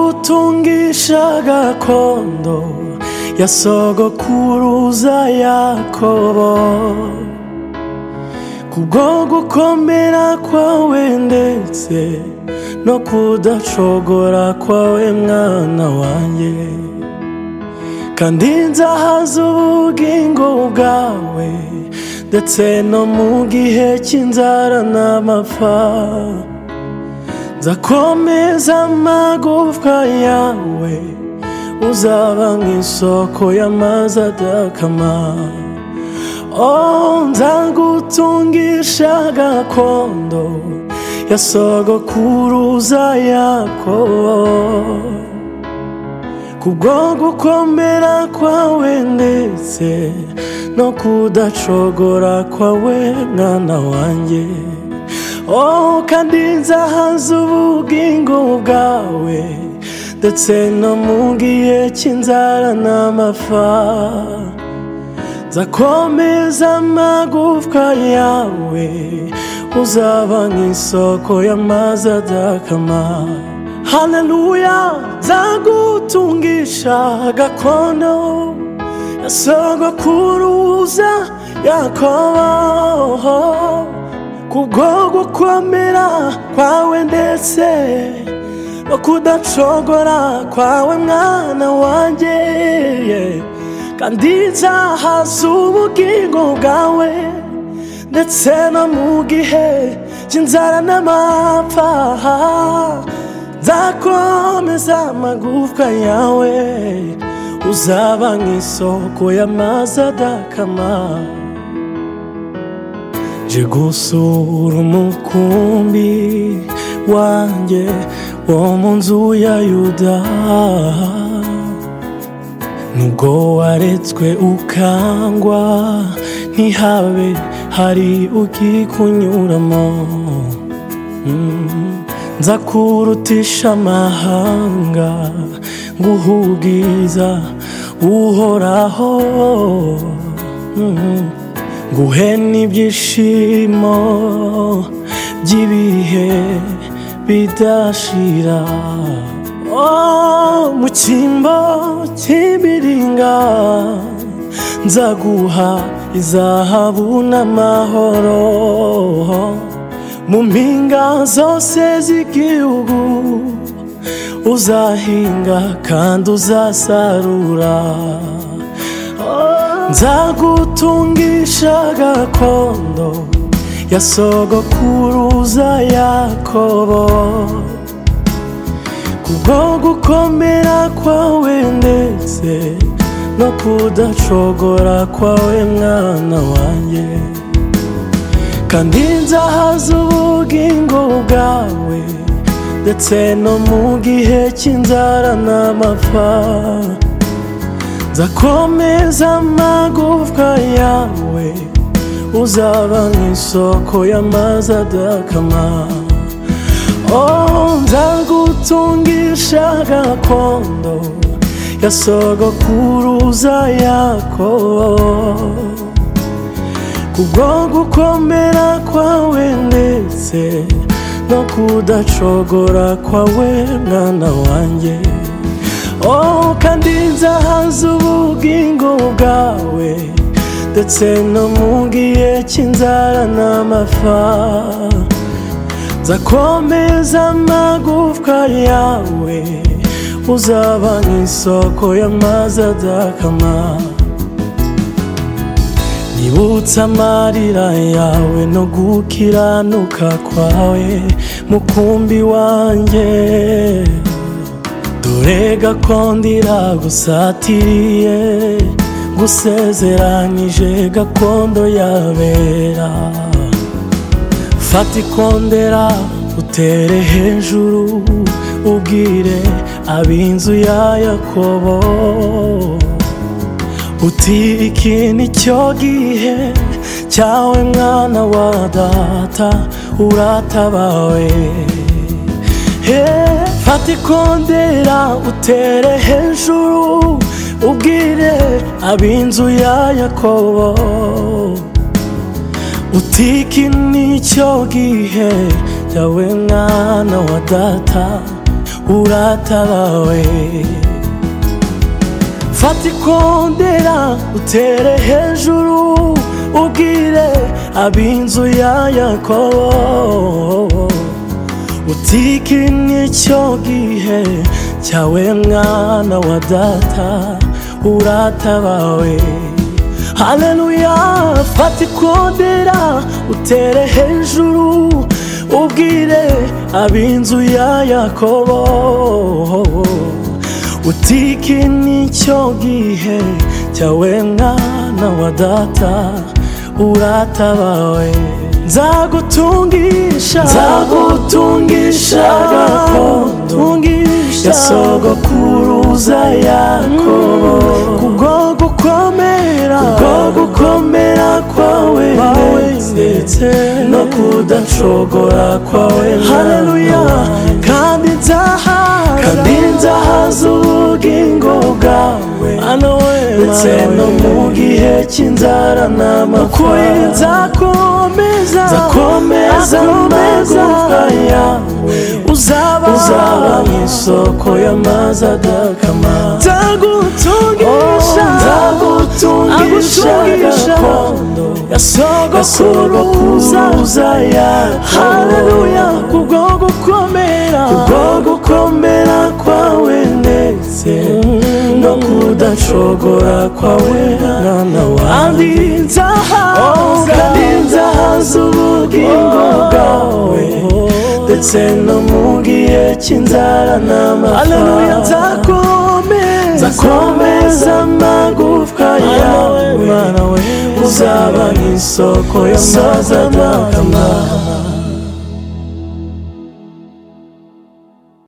nzagutungisha gakondo ya sogokuruza yakobo kubwo gukomera kwawe ndetse no kudacogora kwawe mwana wanjye kandi nzahaza ubugingo bwawe ndetse no mu gihe cy'inzara n'amapfa nzakomeza amagufwa yawe uzaba nk'isoko y'amazi adakama Oh, nzagutungisha gakondo ya sogokuruza yakobo kubwo gukomera kwawe ndetse no kudacogora kwawe mwana wanjye oh kandi nzahaza ubugingo bwawe ndetse no mu gihe cy'inzara n'amapfa nzakomeza amagufwa yawe uzaba nk'isoko y'amazi adakama haleluya nzagutungisha gakondo ya sogokuruza yakobo kubwo gukomera kwawe ndetse no kudacogora kwawe mwana wanjye kandi nzahaza ubugingo bwawe ndetse no mu gihe cy'inzara n'amapfa nzakomeza amagufwa yawe uzaba nk'isoko y'amazi adakama nje gusura umukumbi wanjye wo mu nzu ya yuda nubwo waretswe ukangwa ntihabe hari ukikunyuramo nzakurutisha amahanga nguhubwiza uhoraho nguhe n'ibyishimo by'ibihe bidashira Oh, mu cyimbo cy'imiringa nzaguha izahabu n'amahoro mu mpinga zose z'igihugu uzahinga kandi uzasarura Oh, nzagutungisha gakondo ya sogokuruza yakobo kubwo gukomera kwawe ndetse no kudacogora kwawe mwana wanjye kandi nzahaza ubugingo bwawe ndetse no mu gihe cy'inzara n'amapfa nzakomeza amagufwa yawe uzaba nk'isoko y'amazi adakama Oh, nzagutungisha gakondo ya sogokuruza yakobo kubwo gukomera kwawe ndetse no kudacogora kwawe mwana wanjye oh, kandi nzahaza ubugingo bwawe ndetse no mu gihe cy'inzara n'amapfa nzakomeza amagufwa yawe uzaba nk'isoko y'amazi adakama nibutse amarira yawe no gukiranuka kwawe mukumbi wanjye dore gakondo iragusatiriye gusezeranije gakondo yabera fata ikondera utere hejuru ubwire ab'inzu ya yakobo uti iki ni cyo gihe cyawe mwana wa data uratabawe fata ikondera utere hejuru ubwire ab'inzu ya yakobo utiki nicyo gihe cyawe mwana wa data uratabawe fata ikondera utere hejuru ubwire ab'inzu ya yakobo utiki n'icyo gihe cyawe mwana wa data uratabawe haleluya fata ikondera utere hejuru ubwire ab'inzu ya yakobo utiki n'icyo gihe cyawe mwana wa data uratabawe nzagutungisha nzagutungisha gakondo tungisha ya sogokuruza yakobo kubwo gukomera bwo gukomera kwawe kwawe ndetse ndetse no kudacogora kwawe haleluya Mana. kandi nzahaza kandi nzahaza ubugingo bwawe ano we ndetse no mu gihe cy'inzara ukuri n'amapfa nzakomeza nzakomeza amagufwa yawe uzaba uzaba mu isoko y'amazi adakama nzagutungisha nzagutungisha agutungisha gakondo ya sogokuruza gasogokuruza haleluya yakobo kubwo gukomera kubwo gukomera kwawe ndetse no kudacogora kwawe mwana wanjye kandi nzahaza kandi nzahaza ubugingo bwawe ndetse no mu gihe cy'inzara haleluya n'amapfa nzakomeza nzakomeza amagufwa yawe Mana we, uzaba nk'isoko y'amazi adakama